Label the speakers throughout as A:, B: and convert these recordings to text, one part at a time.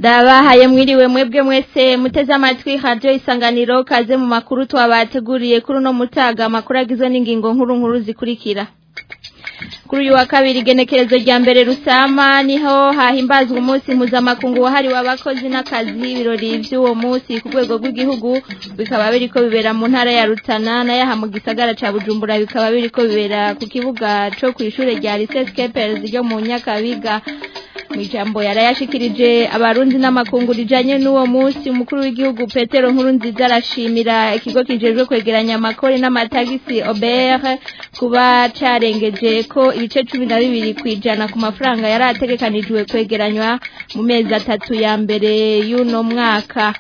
A: ndabahaye mwiriwe mwebwe mwese muteze amatwi radio isanganiro kaze mu makuru twabateguriye kuri uno mutaga amakuru agizwe n'ingingo nkuru nkuru zikurikira kuri uyu wa kabiri igenekerezo rya mbere rusama niho hahimbazwa umunsi mpuzamakungu wahariwe abakozi n'akazi ibirori by'uwo munsi ku rwego rw'igihugu bikaba biriko bibera mu ntara ya rutana n'ayaha mu gisagara ca bujumbura bikaba biriko bibera ku kibuga co kw'ishure rya lycée Skepers ryo mu nyakabiga Mijambo yarayashikirije abarundi n'amakungu rijanye n'uwo munsi umukuru w'igihugu Petero Nkurunziza arashimira ikigo kijejwe kwegeranya amakori n'amatagisi Obert kuba carengeje ko ibice 12 kwijana ku mafaranga yari ategekanijwe kwegeranywa mu mezi atatu ya mbere y'uno mwaka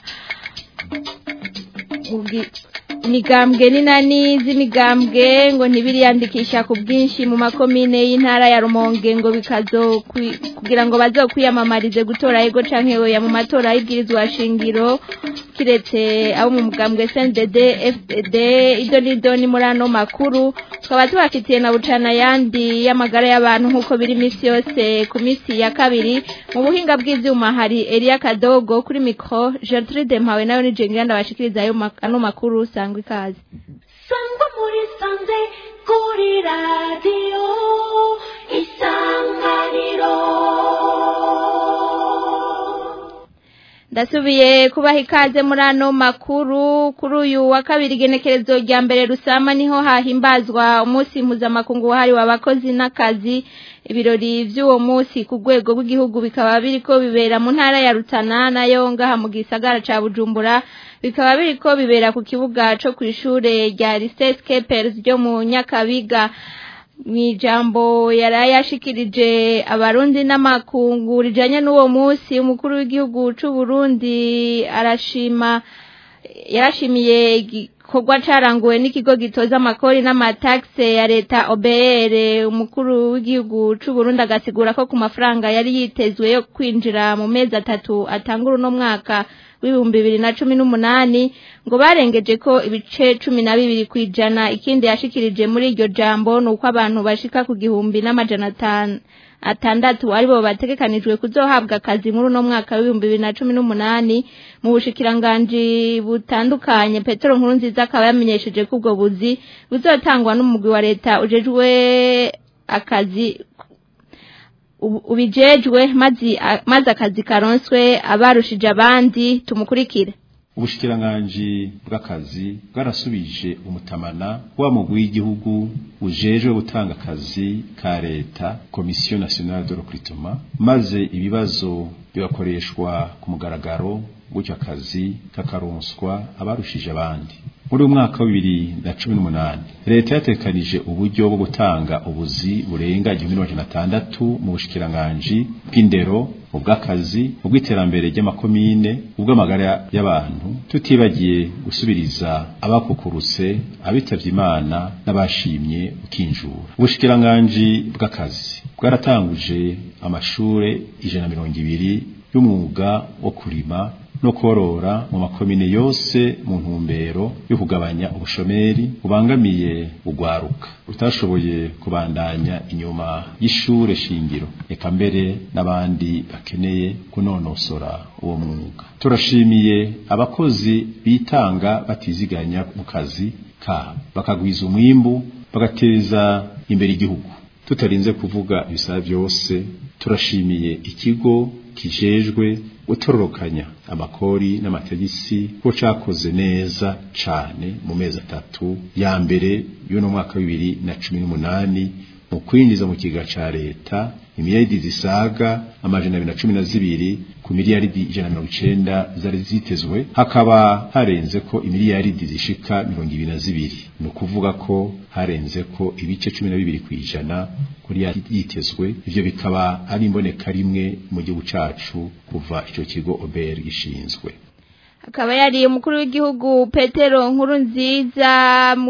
A: imigambwe n'inani z'imigambwe ngo ntibiriyandikisha ku bwinshi mu makomine y'intara ya rumonge ngo bikazo kugira ngo bazokwiyamamarize gutora ego canke oya mu matora y'ibwirizwa shingiro kiretse abo mu mugambwe CNDD FDD ido nido ni muri ano makuru tukaba tubafitiye na bucana yandi y'amagara y'abantu nk'uko biri imisi yose ku misi ya kabiri mu buhinga bw'ivyuma hari Elia Kadogo kuri micro Gertrude Mpawe nayo ni Jengira ndabashikiriza ayo ano makuru sangwa ikaze
B: sangwa muri sanze kuri radio isanganiro
A: ndasubiye kubaha ikaze muri ano makuru kuri uyu wa kabiri igenekerezo rya mbere rusama niho hahimbazwa umunsi mpuzamakungu wahariwe abakozi n'akazi ibirori by'uwo munsi ku rwego rw'igihugu bikaba biriko bibera mu ntara ya rutana nayo ngaha mu gisagara ca bujumbura bikaba biriko bibera ku kibuga co kw'ishure rya lycée Skepers ryo mu nyakabiga mwijambo yarayashikirije abarundi n'amakungu rijanye n'uwo munsi umukuru w'igihugu c'u Burundi arashima yarashimiye igikorwa caranguwe n'ikigo gitoza amakori n'amataxe ya leta OBR umukuru w'igihugu c'u Burundi agasigura ko ku mafaranga yari yitezwe yo kwinjira mu mezi atatu atangura uno mwaka w'ibihumbi bibiri na cumi n'umunani ngo barengeje ko ibice cumi na bibiri ku ijana ikindi yashikirije muri iryo jambo ni uko abantu bashika ku gihumbi n'amajana atanu atandatu aribo bategekanijwe kuzohabwa akazi muri uno mwaka w'ibihumbi bibiri na cumi n'umunani mu bushikiranganji butandukanye petero nkurunziza akaba yamenyesheje ko ubwo buzi buzotangwa n'umugwi wa leta ujejwe akazi ubijejwe maze akazi karonswe abarushije abandi tumukurikire
C: ubushikiranganji bw'akazi bwarasubije umutamana wa mugwi w'igihugu ujejwe gutanga akazi ka leta komisiyo nationale de recrutement maze ibibazo bigakoreshwa ku mugaragaro gutyo akazi kakaronswa abarushije abandi muri umwaka wa bibiri na cumi n'umunani leta yatekanije uburyo bwo gutanga ubuzi burenga igihumbi n'amajana atandatu mu bushikiranganji bw'indero ubw'akazi ubw'iterambere ry'amakomine ubw'amagara y'abantu tutibagiye gusubiriza abakukurutse abitavye imana n'abashimye ukinjura ubushikiranganji bw'akazi bwaratanguje amashure ijana mirongo ibiri y'umwuga wo kurima no korora mu makomine yose mu ntumbero yo kugabanya ubushomeri bubangamiye ugwaruka utashoboye kubandanya inyuma y'ishure shingiro eka mbere n'abandi bakeneye kunonosora uwo mwuga turashimiye abakozi bitanga batiziganya mu kazi kabo bakagwiza umwimbu bagateza imbere igihugu tutarinze kuvuga ibisaba byose turashimiye ikigo kijejwe gutororokanya amakori n'amategisi ko cakoze neza cane mu mezi atatu ya mbere y'uno mwaka bibiri na cumi n'umunani mu kwinjiza mu kiga ca leta imiliyaridi zisaga amajana abiri na cumi na zibiri ku miliyaridi ijana na mirongo icenda zari zitezwe hakaba harenze ko imiliyaridi zishika mirongo ibiri na zibiri ni ukuvuga ko harenze ko ibice cumi na bibiri kw'ijana kuri yitezwe ivyo bikaba ari imboneka rimwe mu gihugu cacu kuva ico kigo OBR gishinzwe
A: akaba yari umukuru w'igihugu Petero nkuru nziza mu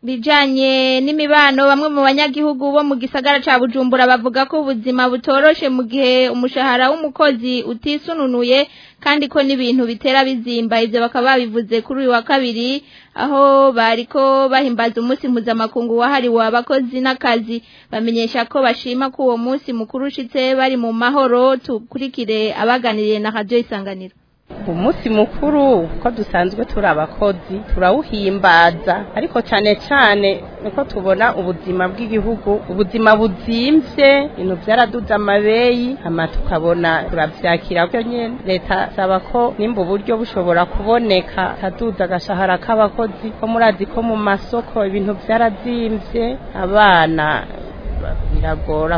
A: bijanye n'imibano bamwe mu banyagihugu bo mu gisagara ca Bujumbura bavuga ko ubuzima butoroshe mu gihe umushahara w'umukozi utisununuye kandi ko n'ibintu bitera bizimba ivyo bakaba babivuze kuri uyu wa kabiri aho bariko bahimbaza umunsi mpuzamakungu wahariwe abakozi n'akazi bamenyesha ko bashima ko uwo munsi mukuru ushitse bari mu mahoro tukurikire abaganiriye na radio isanganiro
D: umunsi mukuru ko dusanzwe turi abakozi turawuhimbaza ariko cyane cyane niko tubona ubuzima bw'igihugu ubuzima buzimvye ibintu byaraduze amabeyi hama tukabona turavyakira byo nyene leta saba ko nimba uburyo bushobora kuboneka kaduza agashahara k'abakozi ko murazi ko mu masoko ibintu byarazimvye abana biragora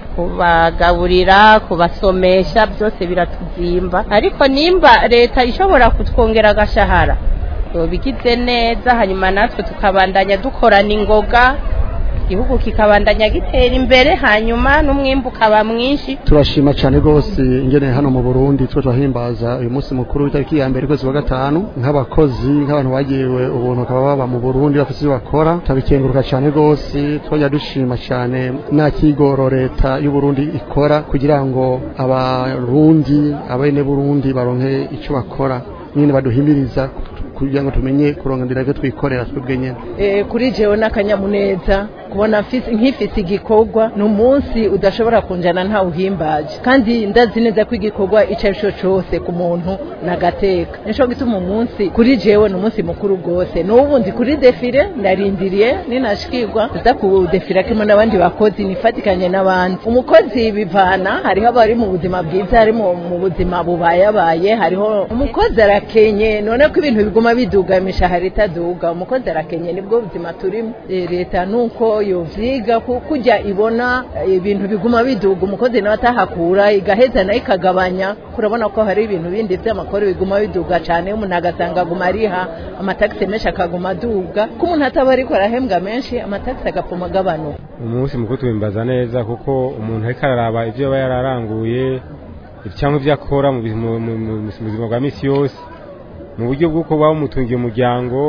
D: kubagaburira kubasomesha byose biratuzimba ariko nimba leta ishobora kutwongera agashahara bigize neza hanyuma natwe tukabandanya dukorana ingoga igihugu kikabandanya gitera imbere hanyuma n'umwimbu ukaba mwinshi
E: turashima cyane rwose ingene hano mu Burundi twe turahimbaza uyu munsi mukuru w'itariki ya mbere kwezi wa gatanu nk'abakozi nk'abantu bagiriwe ubuntu bakaba baba mu Burundi bafite ibyo bakora turabikenguruka cyane rwose twajya dushima cyane nta kigoro leta y'u Burundi ikora kugira ngo abarundi abene Burundi baronke icyo bakora nyine baduhimiriza kugira ngo tumenye kurongera ibyo twikorera twebwe nyine
F: kuri jewe n'akanyamuneza kubona nk'ifite igikorwa ni umunsi udashobora kunjana nta uhimbaje kandi ndazi neza ko igikorwa icyo ari cyo cyose ku muntu nagateka nico gituma umunsi kuri jewe ni umunsi mukuru rwose n'ubundi kuri defire ndarindiriye ninashikirwa nza kudefira kimwe n'abandi bakozi nifatikanye n'abandi umukozi bivana hariho abari mu buzima bwiza hari mu buzima bubayabaye hariho umukozi arakenye none ko ibintu biguma biduga imishahara itaduga umukozi arakenye nibwo buzima turimo leta nuko yovyiga kujya ibona ibintu biguma biduga umukozi nawe atahakura igaheza nayo ikagabanya kurabona ko hari ibintu bindi vy'amakuru biguma biduga cane umuntu agasanga aguma ariha amatagisi menshi akaguma aduga ko umuntu ataba ariko arahembwa menshi amatagisi agapfuma agabanuka
G: umunsi mukuru tuwimbaza neza kuko umuntu ariko araraba ivyo aba yararanguye cyangwa ivyo akora mu buzima bwa misi yose mu buryo bw'uko waba umutungiye umuryango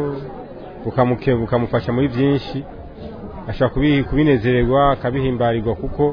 G: ukamufasha muri byinshi ashobora kubinezererwa akabihimbarirwa kuko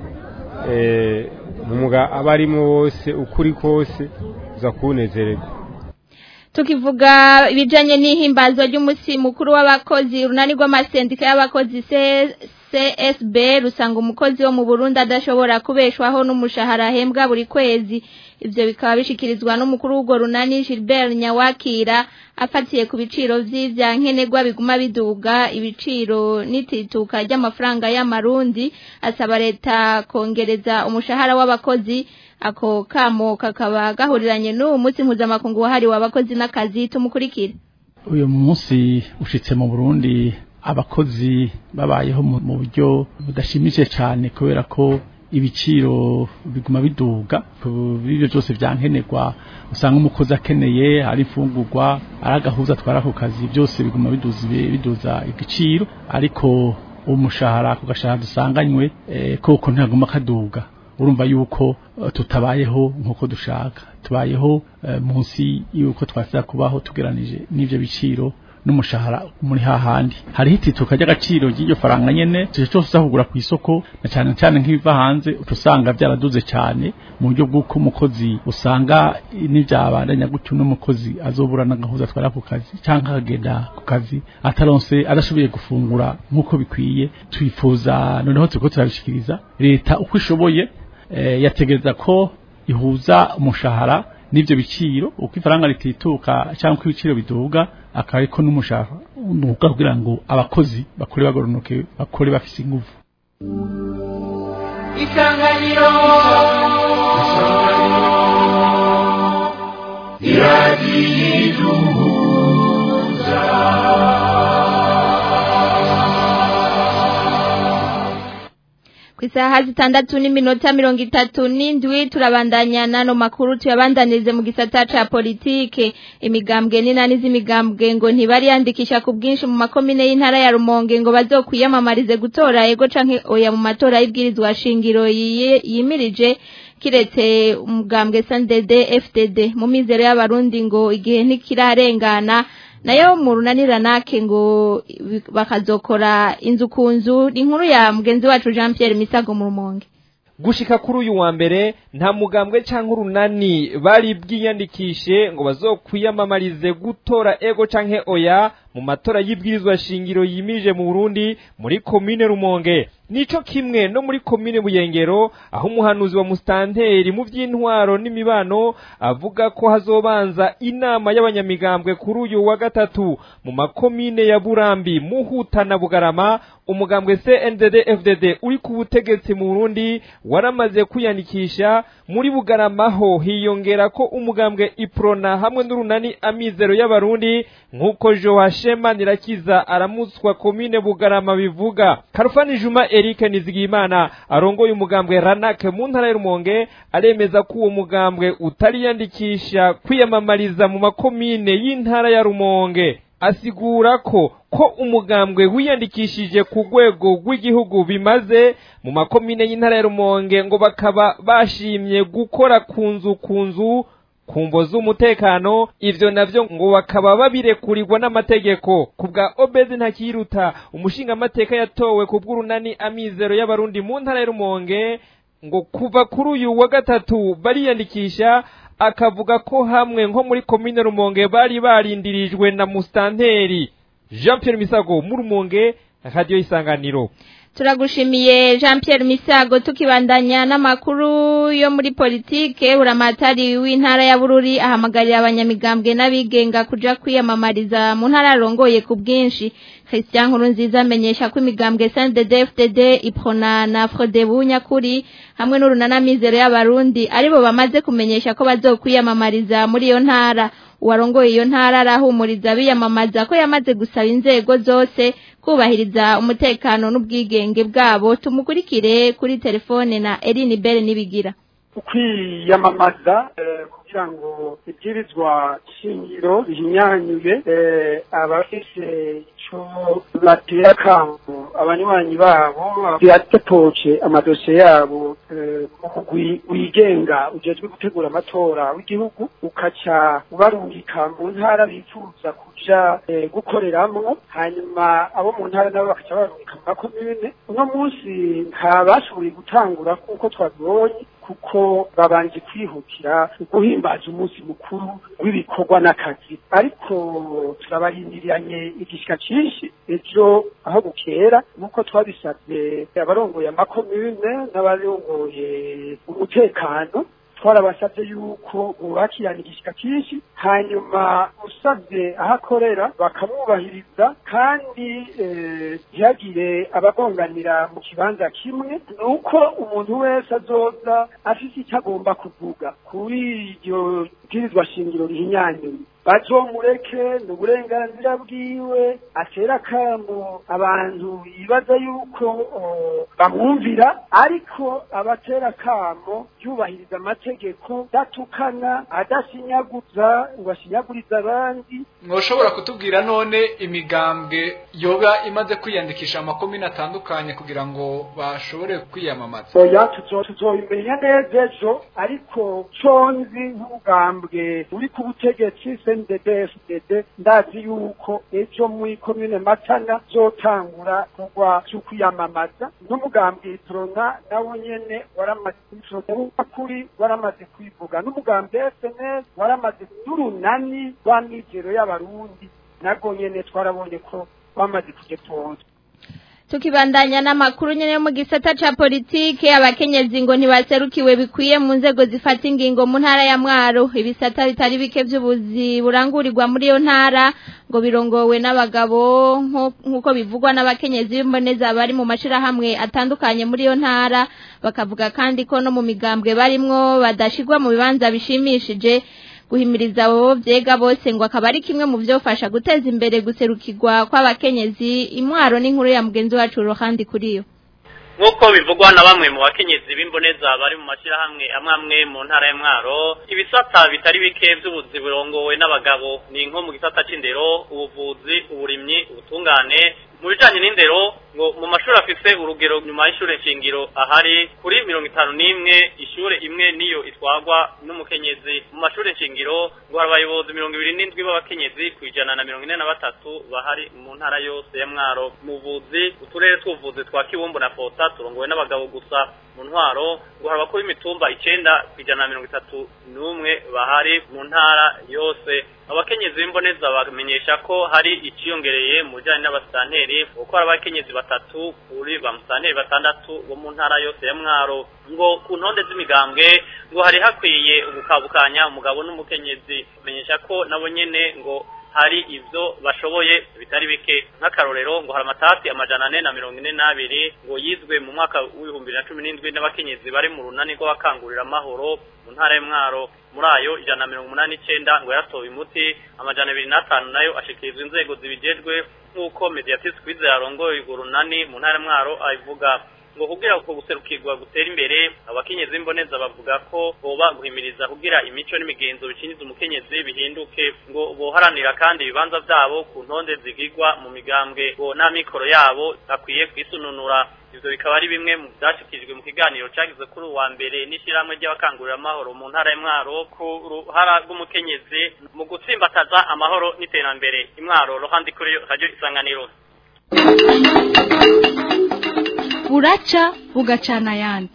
G: umwuga aba arimo wose ukuri kose uza kuwunezererwa
A: tukivuga ibijyanye n'ihimbazwa ry'umunsi mukuru w'abakozi urunani rw'amasendika y'abakozi csb rusanga umukozi wo mu burundi adashobora kubeshwaho n'umushahara ahembwa buri kwezi ibyo bikaba bishikirizwa n'umukuru w'urwo runani Gilbert Nyawakira afatiye ku biciro vy'ivyankenerwa biguma biduga ibiciro n'itituka ry'amafaranga y'amarundi asaba leta kongereza umushahara w'abakozi ako kamo kakaba gahuriranye n'uwo munsi mpuzamakungu wahariwe abakozi n'akazi tumukurikire
H: uyu munsi ushitse mu Burundi abakozi babayeho mu buryo budashimije cyane kubera ko ibiciro biguma biduga ibyo byose byankenerwa usanga umukozi akeneye ari imfungurwa ari agahuza atwara ku kazi byose biguma biduza biduza igiciro ariko umushahara ku gashahara dusanganywe koko ntaguma kaduga urumva yuko tutabayeho nk'uko dushaka tubayeho munsi y'uko twasaba kubaho tugeranije n'ibyo biciro n'umushahara muri hahandi hariho itituka ry'agaciro ry'iryo faranga nyene tuje cyose uzahugura ku isoko na cyane cyane nk'ibiva hanze utusanga byaraduze cyane mu buryo bw'uko umukozi usanga n'ibyabandanya gutyo n'umukozi azobura n'agahuza atwara ku kazi cyangwa akagenda ku kazi ataronse adashoboye gufungura nk'uko bikwiye twifuza noneho turiko turabishikiriza leta uko ishoboye e, yategereza ko ihuza umushahara n'ibyo biciro uko ifaranga ritituka cyangwa uko ibiciro biduga akaba ariko n'umushahara nuka kugira ngo abakozi bakore bagoronoke bakore bafise ingufu
B: isanganiro iradiyiduhuza
A: ku isaha zitandatu n'iminota mirongo itatu n'indwi turabandanya n'ano makuru tuyabandanirize mu gisata ca politike imigambwe n'inani z'imigambwe ngo ntibariyandikisha ku bwinshi mu makomine y'intara ya rumonge ngo bazokwiyamamarize gutora ego canke oya mu matora y'ibwirizwa shingiro yimirije kiretse umugambwe sandede fdd mu mizero y'abarundi ngo igihe ntikirarengana nayo mu runaniranake ngo bakazokora inzu ku nzu ni inkuru ya mugenzi wacu Jean Pierre Misago mu rumonge
I: gushika kuri uyu wa mbere nta mugambwe cyangwa urunani bari bwiyandikishe ngo bazokwiyamamarize gutora ego canke oya mu matora y'ibwirizwa shingiro yimirije mu Burundi muri komine Rumonge nico kimwe no muri komine Buyengero aho umuhanuzi wa mustanteri mu by'intwaro n'imibano avuga ko hazobanza inama y'abanyamigambwe kuri uyu wa gatatu mu makomine ya Burambi Muhuta na Bugarama umugambwe CNDD FDD uri ku butegetsi mu Burundi waramaze kwiyandikisha muri Bugarama ho hiyongera ko umugambwe Iprona hamwe n'urunani amizero y'abarundi nk'uko Joash Shema Nirakiza aramutswa komine Bugarama bivuga Karufani Juma Eric Nizigimana arongoye umugambwe Ranak mu ntara ya Rumonge aremeza ko uwo mugambwe utariyandikisha kwiyamamariza mu makomine y'intara ya Rumonge asigura ko ko umugambwe wiyandikishije ku rwego rw'igihugu bimaze mu makomine y'intara ya Rumonge ngo bakaba bashimye gukora ku nzu ku nzu kumvo z'umutekano ivyo navyo ngo bakaba babirekurirwa n'amategeko kubwa Obedi ntakiruta umushinga amateka yatowe ku bw'urunani amizero y'abarundi mu ntara ya Rumonge ngo kuva kuri uyu wa gatatu bariyandikisha akavuga ko hamwe nko muri komine Rumonge bari barindirijwe na mustanteri Jean Pierre Misago mu Rumonge radio isanganiro
A: turagushimiye jean Pierre misago tukibandanya n'amakuru yo muri politike buramatari w'intara ya bururi ahamagarira abanyamigambwe n'abigenga kuja kwiyamamariza mu ntara yarongoye ku bwinshi christian nkuru nziza amenyesha ko imigambwe snddd fdd iprona na frodebu nyakuri hamwe n'urunanamizero y'abarundi aribo bamaze kumenyesha ko bazokwiyamamariza muri iyo ntara uwarongoye iyo ntara arahumuriza biyamamaza ko yamaze gusaba inzego zose kubahiriza umutekano n'ubwigenge bwabo tumukurikire kuri telefone na Eline Bell nibigira
J: kwiyamamaza kugira ngo ibyirizwa shingiro bihinyanyuye abafise ico batera akambo abanywanyi babo byatopoce amadosiye yabo wigenga ujejwe gutegura amatora w'igihugu ukaca ubarungika mu ntara bifuza kuja gukoreramwo hanyuma abo mu ntara nabo bakaca barungika mu makomine uno munsi ntabashoboye gutangura kuko twabibonye kuko babanje kwihutira guhimbaza umunsi mukuru w'ibikorwa n'akazi ariko turabahindiriranye igishika cyinshi ejo aho bukera nk'uko twabisabye abarongoye amakomune n'abarongoye umutekano twarabasabye yuko bubakirana igishika cyinshi hanyuma usabye aho akorera bakamwubahiriza kandi ntihagire abagonganira mu kibanza kimwe ni uko umuntu wese azoza afite icyo agomba kuvuga kuri iryo bwirizwa shingiro rihinyanyuye bazomureke ni uburenganzira bwiwe atera akamo abantu yibaza yuko bamwumvira ariko abatera akamo yubahiriza amategeko datukana adasinyaguza ngo asinyagurize abandi
K: mwoshobora kutubwira none imigambwe yoba imaze kwiyandikisha amakomine atandukanye kugira ngo bashobore kwiyamamaza
J: oya tuzobimenya neza ejo ariko conzi nk'ubugambwe uri ku butegetsi CNDD-FDD ndazi yuko ejo muri komine Matana zotangura kugwa cyo kwiyamamaza n'umugambwe Itrona nawo nyene waramaze kuri waramaze kwivuga n'umugambwe SNS waramaze n'urunani rw'amizero y'abarundi nago nyene twarabonye ko bamaze kugetonda
A: tukibandanya n'amakuru nyene mu gisata ca politike abakenyezi ngo ntibaserukiwe bikwiye mu nzego zifata ingingo mu ntara ya Mwaro ibisata bitari bike by'ubuzi burangurirwa muri iyo ntara ngo birongowe n'abagabo nk'uko bivugwa n'abakenyezi b'imboneza bari mu mashirahamwe atandukanye muri iyo ntara bakavuga kandi ko no mu migambwe barimwo badashigwa mu bibanza bishimishije guhimiriza abo byega bose ngo akaba ari kimwe mu byofasha guteza imbere guserukirwa kw'abakenyezi imwaro n'inkuru ya mugenzi wacu ruhandi kuri yo
L: nk'uko bivugwa na bamwe mu bakenyezi b'imboneza bari mu mashyirahamwe amwe amwe mu ntara ya mwaro ibisata bitari bike by'ubuzi burongowe n'abagabo ni nko mu gisata c'indero ubuvuzi uburimyi ubutungane mu bijanye n'indero ngo mu mashuri afise urugero nyuma y'ishure nshingiro ahari kuri mirongo itanu n'imwe ishure imwe niyo itwagwa n'umukenyezi mu mashuri nshingiro ngo hari abayobozi mirongo ibiri n'indwi b'abakenyezi ku ijana na mirongo ine na batatu bahari mu ntara yose ya mwaro muvuzi uturere tw'ubuvuzi twa kibumbu na fota turongowe n'abagabo gusa mu ntwaro ngo hari abakuru b'imitumba icenda ku ijana na mirongo itatu n'umwe bahari mu ntara yose abakenyezi b'imboneza bamenyesha ko hari iciyongereye mu bijanye n'abasitanteri kuko hari abakenyezi batatu kuri ba musitanteri batandatu bo mu ntara yose ya mwaro ngo ku ntonde z'imigambwe ngo hari hakwiye ugukabukanya umugabo n'umukenyezi bamenyesha ko nabo nyene ngo hari ivyo bashoboye bitari bike nk'akarorero ngo hari amatati amajana ane na mirongo ine n'abiri ngo yizwe mu mwaka w'ibihumbi na cumi n'indwi n'abakenyezi bari mu runani rw'abakangurira amahoro mu ntara y'umwaro muri ayo ijana na mirongo umunani n'icenda ngo yaratowe umuti amajana abiri n'atanu nayo ashikirizwa inzego zibijejwe nk'uko mediatrice kwize yarongoye urwo runani mu ntara y'umwaro abivuga ngo kugira uko guserukirwa gutera imbere abakenyezi b'imboneza bavuga ko boba guhimiriza kugira imico n'imigenzo bikinyiza umukenyezi bihinduke ngo boharanira kandi ibibanza vyabo ku ntonde zigirwa mu migambwe ngo n'amikoro yabo akwiye kwisununura ivyo bikaba ari bimwe mu vyashikijwe mu kiganiro cagize kuri uwa mbere n'ishirahamwe ry'abakangurira amahoro mu ntara y'Mwaro ku ruhara rw'umukenyezi mu gutsimbataza amahoro n'iterambere imwaro rohandi kuri radio isanganiro
M: buraca bugacana ayandi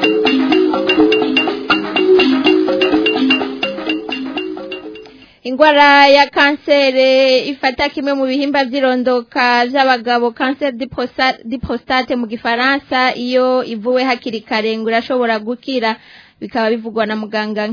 A: ingwara ya kansere ifata kimwe mu bihimba by'irondoka by'abagabo kanseri di prostate mu gifaransa iyo ivuwe hakiri kare ngo irashobora gukira bikaba bivugwa na muganga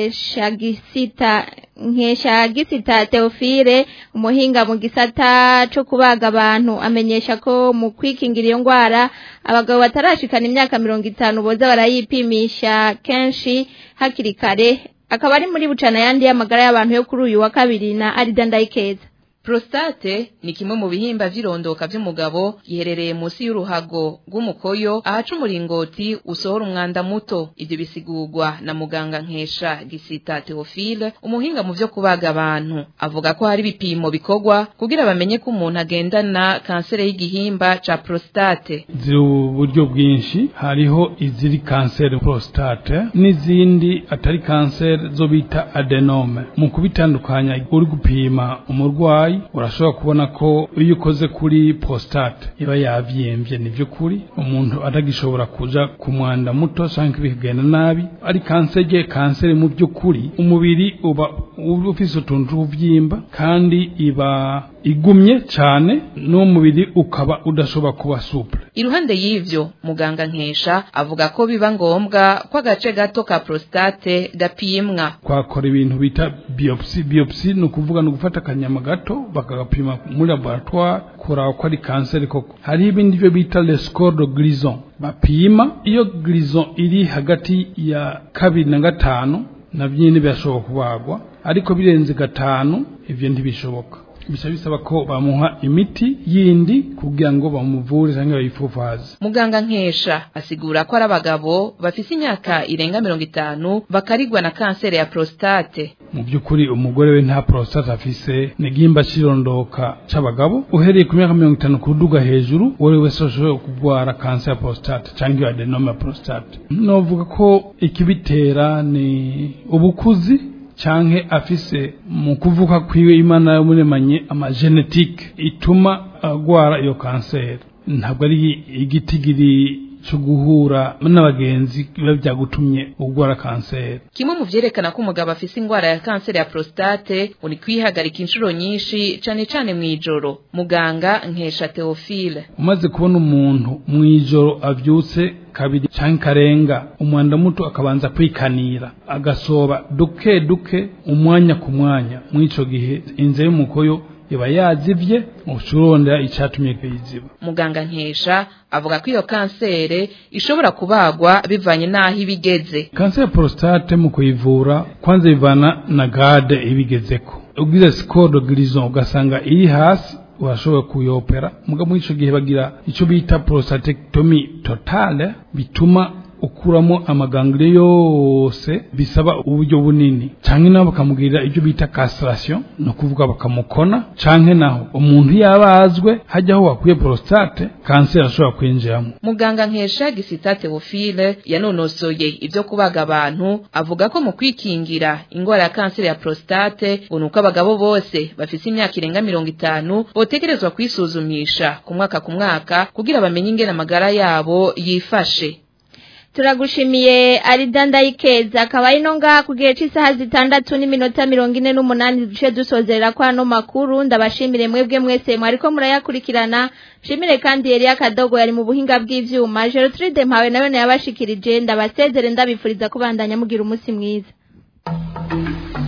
A: nkeshagisita nkeshagisita Theophile umuhinga mu gisata cyo kubaga abantu amenyesha ko mu kwikingira iyo ndwara abagabo batarashikana imyaka mirongo itanu boza barayipimisha kenshi hakiri kare akaba ari muri bucana yandi y'amagara y'abantu yo kuri uyu wa kabiri na Arida Ndayikeza
N: Prostate ni kimwe mu bihimba vy'irondoka vy'umugabo giherereye munsi y'uruhago rw'umukoyo ahaca umuringoti usohora umwanda muto ivyo bisigurwa na muganga nkesha gisita Theophile umuhinga mu vyo kubaga abantu avuga ko hari ibipimo bikorwa kugira bamenye ko umuntu agendana kansere y'igihimba ca prostate
O: ziri uburyo bwinshi hariho iziri kanseri prostate n'izindi atari kanseri zo bita adenome mu kubitandukanya uri gupima umurwayi urashobora kubona ko iyo ukoze kuri prostate iba yavyemvye ni vy'ukuri umuntu atagishobora kuja ku mwanda muto canke bikagenda nabi ari kanseri kanseri mu vy'ukuri umubiri uba ufise utuntu tw'uvyimba kandi iba igumye cane n'umubiri ukaba udashobora kuba souple
N: iruhande y'ivyo muganga nkesha avuga ko biba ngombwa ko agace gato ka prostate gapimwa
O: twakora ibintu bita biopsi biopsi ni ukuvuga ni ugufata akanyama gato bakagapima muri laboratoire kuraba ko ari kanseri koko hariho ibindi byo bita le score de grison bapima iyo grison iri hagati ya kabiri na gatanu navyo nyene birashoboka kubagwa ariko birenze gatanu ivyo ntibishoboka bisa bisaba ko bamuha imiti yindi kugira ngo bamuvure cyangwa bayifufaze
N: muganga nkesha asigura ko ari abagabo bafise imyaka irenga mirongo itanu bakarigwa na kanseri ya prostate
O: mu by'ukuri umugore we nta prostate afise ni igihimba cy'irondoka c'abagabo uhereye ku myaka mirongo itanu kuduga hejuru uwo wese ashobora kurwara kanseri ya prostate cyangwa iyo adenome ya prostate novuga ko ikibitera ni ubukuzi canke afise mu kuvuka kwiwe imana yamuremanye amagenetike ituma agwara iyo kanseri ntabwo ari igitigiri cyo guhura n'abagenzi biba byagutumye ugwara kanseri
N: kimwe mu vyerekana ko umugabo afise ingwara ya kanseri ya prostate uri kwihagarika inshuro nyinshi cane cane mw'ijoro muganga nkesha Theophile
O: umaze kubona umuntu mw'ijoro avyutse kabiri canke karenga umwanda muto akabanza kwikanira agasoba duke duke umwanya ku mwanya mw'ico gihe inze y'umukoyo iba yazivye ucurondera icatumye kuyiziba
N: muganga nkesha avuga ko iyo kansere ishobora kubagwa bivanye n'aho ibigeze
O: kanseri ya prostate mu kuyivura kwanza bivana na gade ibigezeko ugize score de grison ugasanga iri hasi urashobora kuyopera mugabo muri ico gihe bagira ico bita prostatectomy totale bituma ukuramo amagangire yose bisaba uburyo bunini canke nabo bakamugirira ibyo bita castration no kuvuga bakamukona canke naho umuntu yabazwe hajyaho wakuye prostate kanseri ashobora kwinjiramo
N: muganga nkesha gisita Theophile yanonosoye ibyo kubaga abantu avuga ko mu kwikingira ingwara ya kanseri ya prostate unuko abagabo bose bafise imyaka irenga mirongo itanu botegerezwa kwisuzumisha ku mwaka ku mwaka kugira bamenye ingene amagara yabo yifashe
A: turagushimiye arida ndayikeza akaba ari no ngaha ku gihe cy'isaha zitandatu n'iminota mirongo ine n'umunani duce dusozerera kwa ano makuru ndabashimire mwebwe mwese mwariko murayakurikirana shimire kandi yari akadogo yari mu buhinga bw'ivyuma Gertrude mpawe nawe yabashikirije ndabasezere ndabifuriza kubandanya mugira umunsi mwiza